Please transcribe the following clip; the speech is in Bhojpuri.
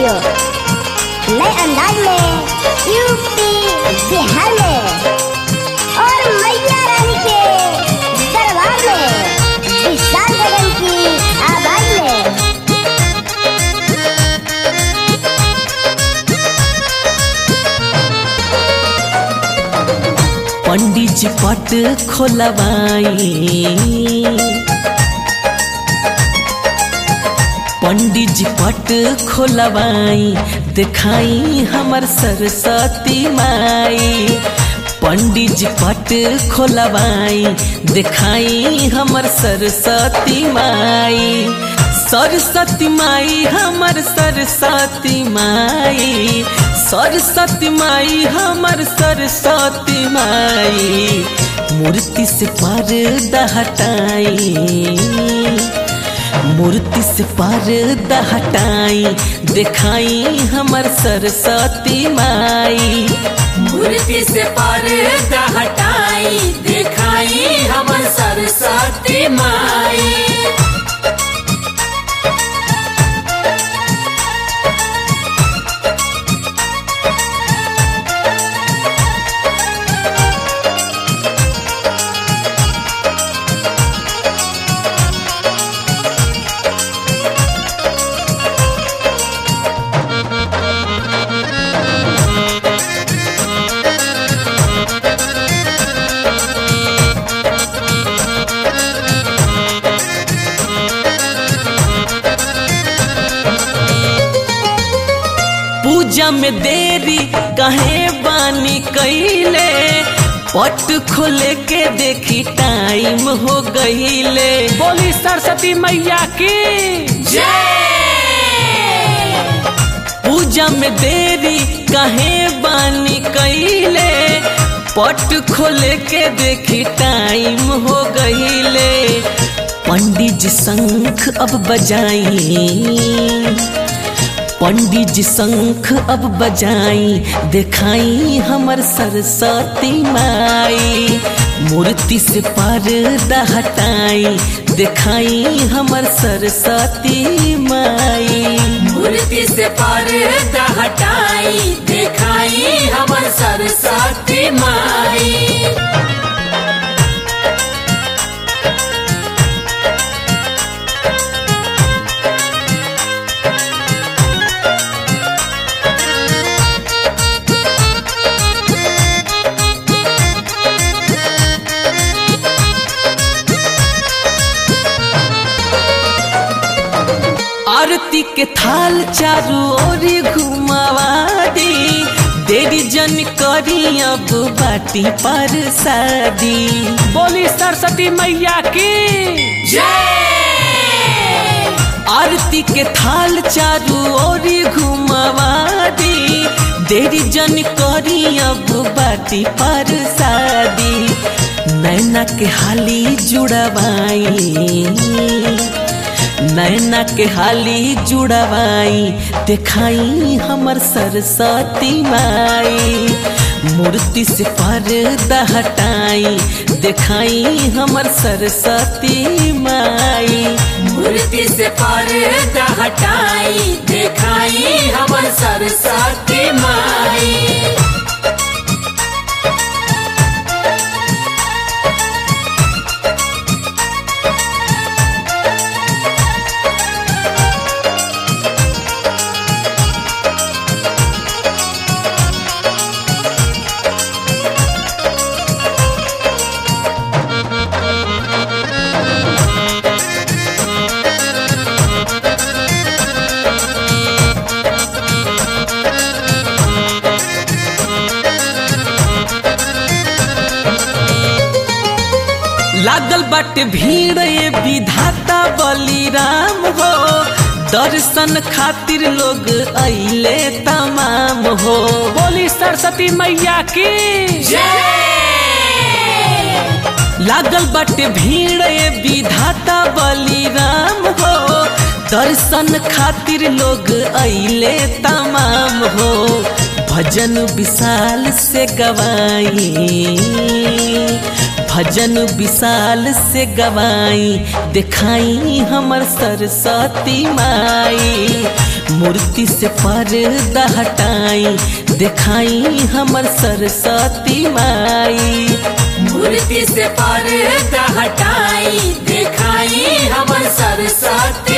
स्टूडियो नए अंदाज में यूपी बिहार में और मैया रानी के दरबार में विशाल गगन की आवाज में पंडित जी पट खोलवाई पंडित जी पट खोलवाई दिखाई हमर सरस्वती माई पंडित जी पट खोलवाई दिखाई हमर सरस्वती माई सरस्वती माई हमर सरस्वती माई सरस्वती माई हमर सरस्वती माई मूर्ति से पर्दा हटाई मूर्ति से पर्दा हटाई दिखाई हमर सरस्वती माई मूर्ति से पर्दा हटाई दिखाई हमर सरस्वती माई पूजा में देरी कहे बानी कैले पट खोले के देखी टाइम हो गईले बोली सरस्वती मैया की पूजा में देरी कहे बानी कैले पट खोले के देखी टाइम हो गईले पंडित जी शंख अब बजाई पंडित जी शंख अब बजाई दिखाई हमर सरस्वती माई मूर्ति से पर्दा हटाई दिखाई हमर सरस्वती माई मूर्ति से पर्दा हटाई दिखाई हमर सरस्वती माई आरती के थाल चारू ओरी घुमावा दी देरी जन करी अब बाटी पर शादी बोली सरस्वती मैया की आरती के थाल चारू ओरी घुमावा दी देरी जन करी अब बाटी पर शादी नैना के हाली जुड़वाई नैना के हाली जुड़वाई दिखाई हमर सरस्वती माई मूर्ति से पर्दा हटाई दिखाई हमर सरस्वती माई मूर्ति से पर्दा हटाई दिखाई हमर सरस्वती माई लागल बाटे भीड़ ये विधाता बलिराम हो दर्शन खातिर लोग अइले तमाम हो बोली सरस्वती मैया की लागल बाटे भीड़ ये विधाता बलिराम हो दर्शन खातिर लोग अइले तमाम हो भजन विशाल से गवाई भजन विशाल से गवाई दिखाई हमर सरस्वती माई मूर्ति से पर्दा हटाई दिखाई हमर सरस्वती माई मूर्ति से पर्दा हटाई दिखाई हमर सरस्वती